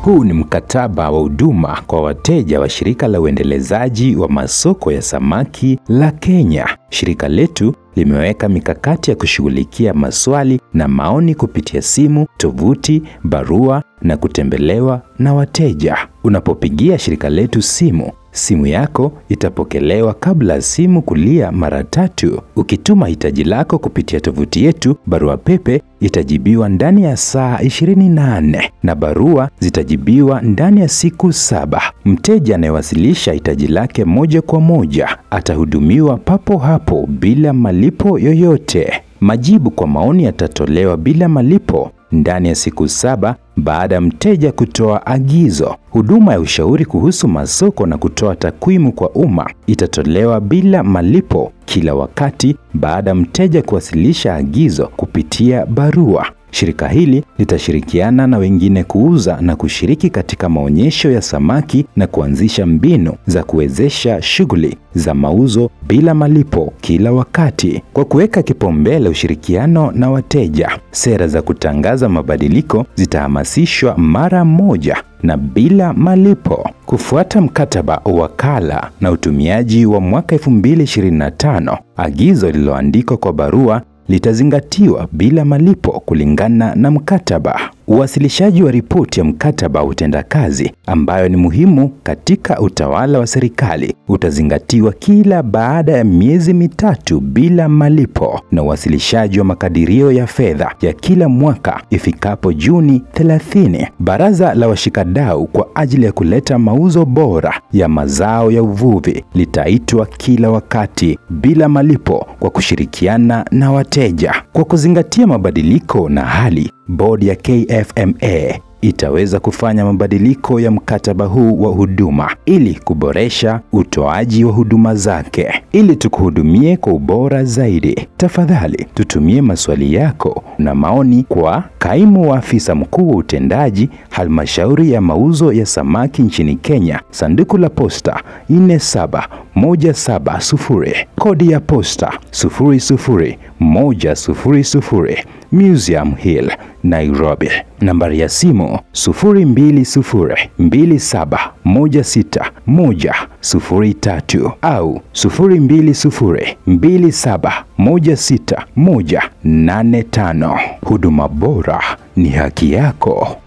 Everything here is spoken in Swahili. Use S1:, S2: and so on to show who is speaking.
S1: Huu ni mkataba wa huduma kwa wateja wa shirika la uendelezaji wa masoko ya samaki la Kenya. Shirika letu limeweka mikakati ya kushughulikia maswali na maoni kupitia simu, tovuti, barua na kutembelewa na wateja. Unapopigia shirika letu simu, simu yako itapokelewa kabla simu kulia mara tatu. Ukituma hitaji lako kupitia tovuti yetu, barua pepe itajibiwa ndani ya saa 24 na barua zitajibiwa ndani ya siku saba. Mteja anayewasilisha hitaji lake moja kwa moja atahudumiwa papo hapo bila malipo yoyote. Majibu kwa maoni yatatolewa bila malipo ndani ya siku saba baada ya mteja kutoa agizo. Huduma ya ushauri kuhusu masoko na kutoa takwimu kwa umma itatolewa bila malipo kila wakati baada ya mteja kuwasilisha agizo kupitia barua. Shirika hili litashirikiana na wengine kuuza na kushiriki katika maonyesho ya samaki na kuanzisha mbinu za kuwezesha shughuli za mauzo bila malipo kila wakati. Kwa kuweka kipaumbele ushirikiano na wateja, sera za kutangaza mabadiliko zitahamasishwa mara moja na bila malipo. Kufuata mkataba wakala na utumiaji wa mwaka 2025, agizo lililoandikwa kwa barua litazingatiwa bila malipo kulingana na mkataba. Uwasilishaji wa ripoti ya mkataba wa utendakazi ambayo ni muhimu katika utawala wa serikali utazingatiwa kila baada ya miezi mitatu bila malipo, na uwasilishaji wa makadirio ya fedha ya kila mwaka ifikapo Juni 30. Baraza la washikadau kwa ajili ya kuleta mauzo bora ya mazao ya uvuvi litaitwa kila wakati bila malipo kwa kushirikiana na wateja. Kwa kuzingatia mabadiliko na hali Bodi ya KFMA itaweza kufanya mabadiliko ya mkataba huu wa huduma ili kuboresha utoaji wa huduma zake. Ili tukuhudumie kwa ubora zaidi, tafadhali tutumie maswali yako na maoni kwa kaimu wa afisa mkuu wa utendaji halmashauri ya mauzo ya samaki nchini Kenya, sanduku la posta 47170, kodi ya posta 00100, Museum Hill, Nairobi. Nambari ya simu 0220271610 au 022027161085. Huduma bora ni haki yako.